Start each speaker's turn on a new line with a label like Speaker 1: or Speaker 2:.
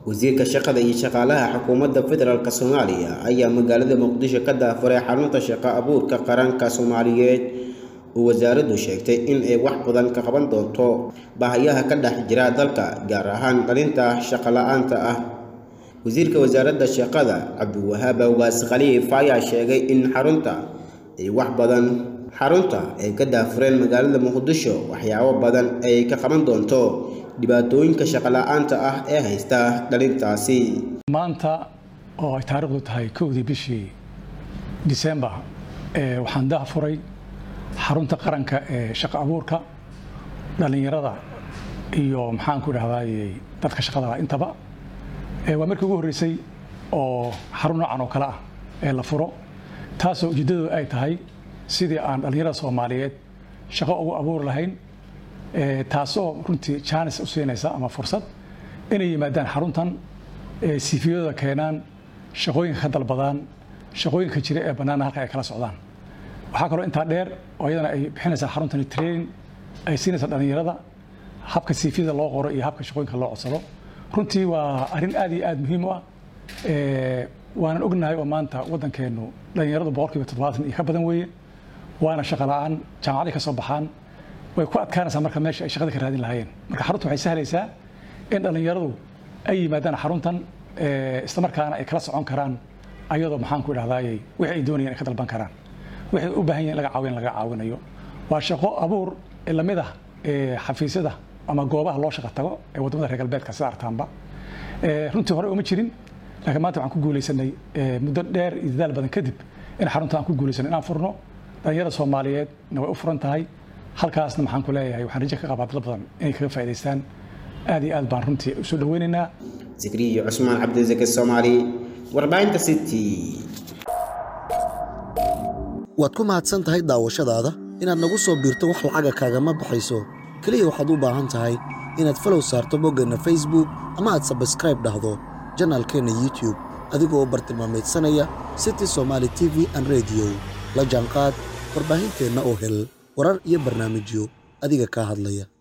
Speaker 1: wasiirka shaqada iyo shaqaalaha xukuumadda federaalk soomaaliya ayaa magaalada muqdisho ka daafuray xarunta shaqo abuurka qaranka soomaaliyeed oo wasaaraddu sheegtay in ay wax badan ka qaban doonto baahayaha ka dhex jira dalka gaar ahaan dhalinta shaqo la-aanta ah wasiirka wasaaradda shaqada cabdiwahaab awgaas khaliif ayaa sheegay in xarunta ay wax badan xarunta ay ka daafureen magaalada muqdisho waxyaabo badan ay ka qaban doonto dhibaatooyinka shaqo la-aanta ah ee haysta dhalintaasi
Speaker 2: maanta oo ay taariikhdu tahay kowdii bishii disembar waxaan daafuray xarunta qaranka ee shaqo abuurka dhallinyarada iyo maxaanku idhahdaay dadka shaqada intaba waa markii ugu horreysay oo xarun noocan oo kale ah ee la furo taasoo ujeeddadu ay tahay sidii aan dhallinyarada soomaaliyeed shaqo ugu abuuri lahayn taasoo runtii jaanis u siinaysa ama fursad inay yimaadaan xaruntan sifiyadooda keenaan shaqooyinka ka dalbadaan shaqooyinka jira ee bannaana halka ay kala socdaan waxaa kaloo intaa dheer oo iyadana ay bixinaysaa xaruntani training ay siinaysaa dhallinyarada habka sifiyada loo qoro iyo habka shaqooyinka loo codsado runtii waa arrin aad iyo aad muhiim u ah waanan ognahay oo maanta waddankeennu dhallinyaradu boqolkiiba toddobaatan iyo ka badan weeye waana shaqo la-aan jaamacaday ka soo baxaan way ku adkaanaysaa marka meesha ay shaqada ka raadin lahaayeen marka xarunta waxay sahlaysaa in dhallinyaradu ay yimaadaan xaruntan islamarkaana ay kala socon karaan ayadoo maxaanku idhahdaayey wixii ay doonayeen ay ka dalban karaan waxay u baahan yihin laga caawin laga caawinayo waa shaqo abuur lamid ah xafiisyada ama goobaha loo shaqo tago ee waddamada reer galbeedka sida artaanba runtii hore uma jirin laakiin maanta waxaan ku guulaysanay muddo dheer iyo dadaal badan kadib in xarunta aan ku guulaysanay inaan furno dhallinyarada soomaaliyeedna way u furan tahay halkaasna maxaan ku leeyahay waxaan rajo ka qabaa dad badan inay kaga faa'idaystaan aad iyo aad baan runtii usoo dhaweynaynaa
Speaker 1: zikriyo cusmaan cabdisake soomaali warbaahinta city
Speaker 3: waad ku mahadsan tahay daawashadaada inaad nagu soo biirto wax lacaga kaagama baxayso keliya waxaad u baahan tahay inaad falow saarto boggeenna facebook ama aad sabskraib dhahdo janaalkeenna youtube adigoo u bartilmaamaydsanaya city somaali t v an rediyo la jaanqaad warbaahinteenna oo hel warar iyo barnaamijyo adiga kaa hadlaya